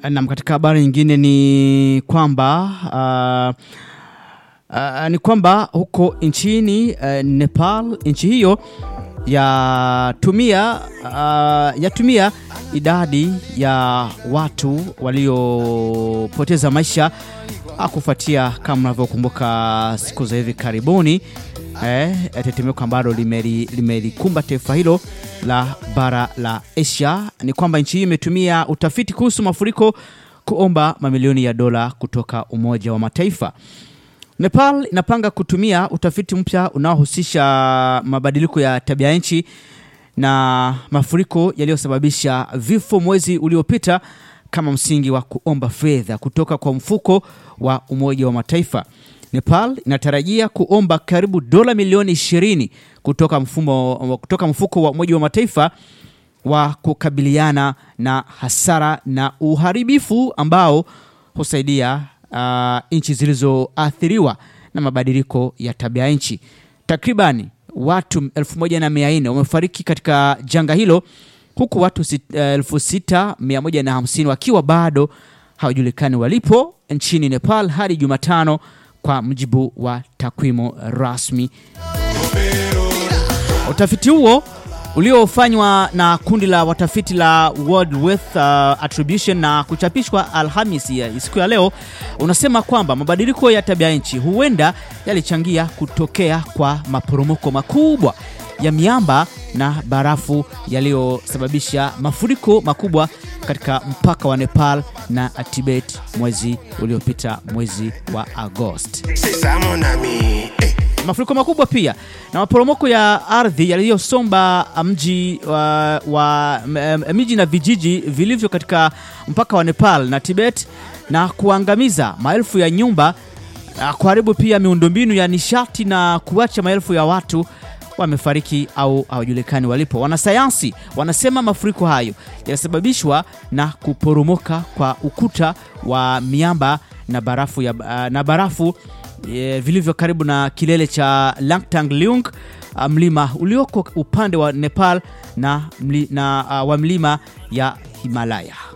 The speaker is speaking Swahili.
Nam, katika habari nyingine ni kwamba uh, uh, ni kwamba huko nchini uh, Nepal, nchi hiyo yatumia uh, yatumia idadi ya watu waliopoteza maisha uh, kufuatia kama mnavyokumbuka siku za hivi karibuni eh, tetemeko ambalo limelikumba taifa hilo la bara la Asia. Ni kwamba nchi hii imetumia utafiti kuhusu mafuriko kuomba mamilioni ya dola kutoka Umoja wa Mataifa. Nepal inapanga kutumia utafiti mpya unaohusisha mabadiliko ya tabia nchi na mafuriko yaliyosababisha vifo mwezi uliopita kama msingi wa kuomba fedha kutoka kwa mfuko wa Umoja wa Mataifa. Nepal inatarajia kuomba karibu dola milioni 20 kutoka, mfumo, kutoka mfuko wa Umoja wa Mataifa wa kukabiliana na hasara na uharibifu ambao husaidia uh, nchi zilizoathiriwa na mabadiliko ya tabia nchi. Takribani watu 1400 wamefariki katika janga hilo huku watu 6150 wakiwa bado hawajulikani walipo nchini Nepal hadi Jumatano kwa mujibu wa takwimu rasmi. Utafiti huo uliofanywa na kundi la watafiti la World Wealth uh, Attribution na kuchapishwa Alhamisi ya siku ya leo unasema kwamba mabadiliko ya tabia nchi huenda yalichangia kutokea kwa maporomoko makubwa ya miamba na barafu yaliyosababisha mafuriko makubwa katika mpaka wa Nepal na Tibet mwezi uliopita, mwezi wa Agosti. Mafuriko makubwa pia na maporomoko ya ardhi yaliyosomba mji wa, wa miji na vijiji vilivyo katika mpaka wa Nepal na Tibet na kuangamiza maelfu ya nyumba, kuharibu pia miundombinu ya nishati na kuacha maelfu ya watu wamefariki au hawajulikani walipo. Wanasayansi wanasema mafuriko hayo yanasababishwa na kuporomoka kwa ukuta wa miamba na barafu, ya, na barafu e, vilivyo karibu na kilele cha Langtang Leung, mlima ulioko upande wa Nepal na, mli, na uh, wa mlima ya Himalaya.